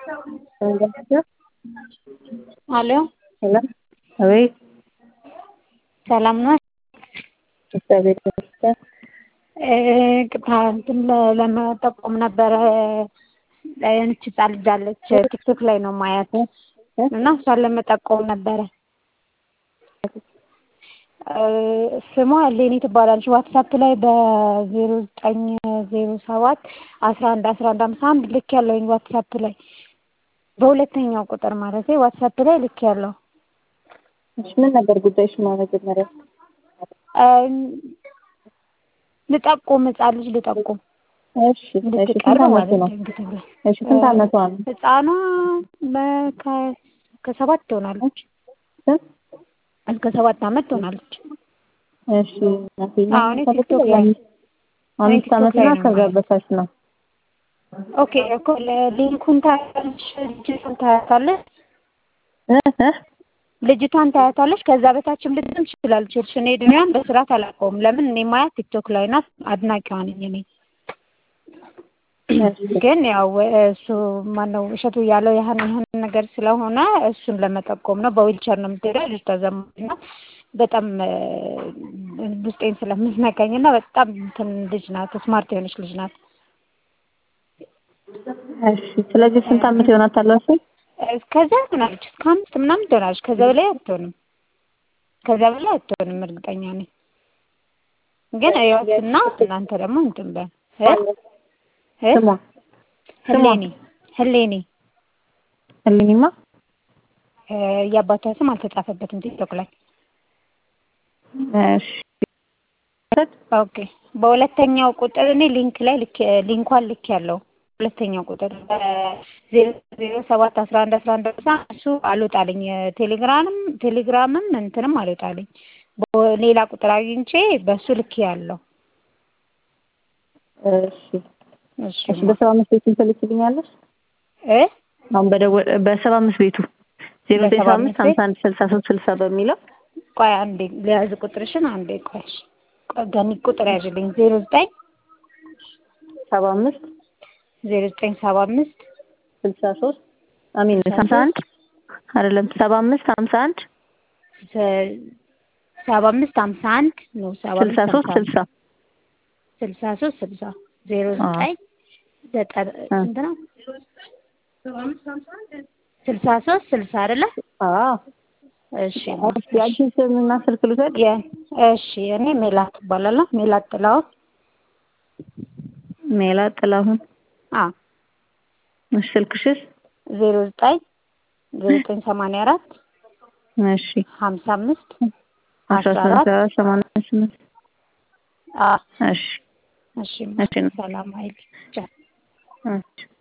Aló, Hola. A ver, ሰላም ነው። እግዚአብሔር ይመስገን። እንትን ለመጠቆም ነበረ እንች ህጻን ልጅ አለች ቲክቶክ ላይ ነው ማያት እና እሷን ለመጠቆም ነበረ። ስሟ ሌኒ ትባላለች። ዋትሳፕ ላይ በዜሮ ዘጠኝ ዜሮ ሰባት አስራ አንድ አስራ አንድ አምሳ አንድ ልክ ያለውኝ ዋትሳፕ ላይ በሁለተኛው ቁጥር ማለት ዋትሳፕ ላይ ልክ ያለው እሺ፣ ምን ነበር ጉዳይሽ? መጀመሪያ ልጠቁም ህጻን ልጅ ልጠቁም እሺ፣ እሺ። ስንት እንድትቀር ዓመቱ ማለት ነው? ነው። እንግዲህ እሺ፣ ስንት ዓመቷ ነው? ህጻኗ በ- ከ- ከሰባት ትሆናለች። ስንት? እስከ ሰባት ዓመት ትሆናለች። እሺ፣ እናቴ አዎ፣ እኔ ቲክቶክ ላይ አምስት ቲክቶክ ዓመት ላይ እና ነው ከዛ የማየው። በታች ነው። ኦኬ እኮ ሊንኩን ታያታለች፣ ልጅቷን ታያታለች፣ እ እ ልጅቷን ታያታለች። ከዛ በታችም ልትም ትችላለች። እርሽ እኔ እድሜዋን በስርዓት አላውቀውም። ለምን እኔ ማያት ቲክቶክ ላይ ናት። አድናቂዋ ነኝ እኔ ግን ያው እሱ ማነው እሸቱ እያለው ያህን ያህን ነገር ስለሆነ እሱን ለመጠቆም ነው። በዊልቸር ነው የምትሄደው ልጅ ተዘማና በጣም እ፣ ውስጤን ስለምትነካኝ እና በጣም እንትን ልጅ ናት። ስማርት የሆነች ልጅ ናት። እሺ። ስለዚህ ስንት ዓመት ይሆናታል? እሱ ከዛ ትሆናለች እስከ አምስት ምናምን ትሆናለች። ከዛ በላይ አትሆንም። ከዛ በላይ አትሆንም እርግጠኛ ነኝ። ግን እዩዋትና እናንተ ደግሞ እንትን በል እ እ ስሟ ህሌኒ ህሌኒ ህሊኒማ እ፣ የአባቷ ስም አልተጻፈበትም ቲክቶክ ላይ። እሺ። ኦኬ በሁለተኛው ቁጥር እኔ ሊንክ ላይ ልክ ሊንኳን ልክ ያለው ሁለተኛው ቁጥር ዜሮ ዜሮ ሰባት አስራ አንድ አስራ አንድ አስራ እሱ አልወጣልኝ ቴሌግራምም ቴሌግራምም እንትንም አልወጣልኝ በ- ሌላ ቁጥር አግኝቼ በእሱ ልክ ያለው እሺ። እሺ እሺ። በሰባ አምስት ቤቱን ትልክልኛለሽ? እ አሁን በደወል በሰባ አምስት ቤቱ ዜሮ ዘጠኝ ሰባ አምስት ሀምሳ አንድ ስልሳ ሶስት ስልሳ በሚለው ቆይ አንዴ ሊያዝ ቁጥርሽን አንዴ ቆይ እሺ። ቆይ ገኒ ቁጥር ያዥልኝ ዜሮ ዘጠኝ ሰባ አምስት ዜሮ ዘጠኝ ሰባ አምስት ስልሳ ሶስት አሚን ሀምሳ አንድ አይደለም ሰባ አምስት ሀምሳ አንድ ሰ- ሰባ አምስት ሀምሳ አንድ ነው ሰባ ስልሳ አምስት ሶስት ሀምሳ አንድ ስልሳ ስልሳ ሶስት ስልሳ ዜሮ አዎ። ዘጠኝ ዘጠና አ። ስንት ነው? ስልሳ ሶስት ስልሳ አይደለ? አዎ እሺ የአንቺን ስምና ስልክ ልውሰድ የ- እሺ እኔ ሜላት እባላለሁ። ሜላት ጥላሁን። ሜላት ጥላሁን አ እሺ ስልክሽስ ዜሮ ዘጠኝ ዜሮ ዘጠኝ ሰማንያ አራት እሺ ሀምሳ አምስት አስራ አስራ አራት ሰባት ሰማንያ ስምንት አ እሺ እሺ እሺ ሰላም ሀይል ቻው። እሺ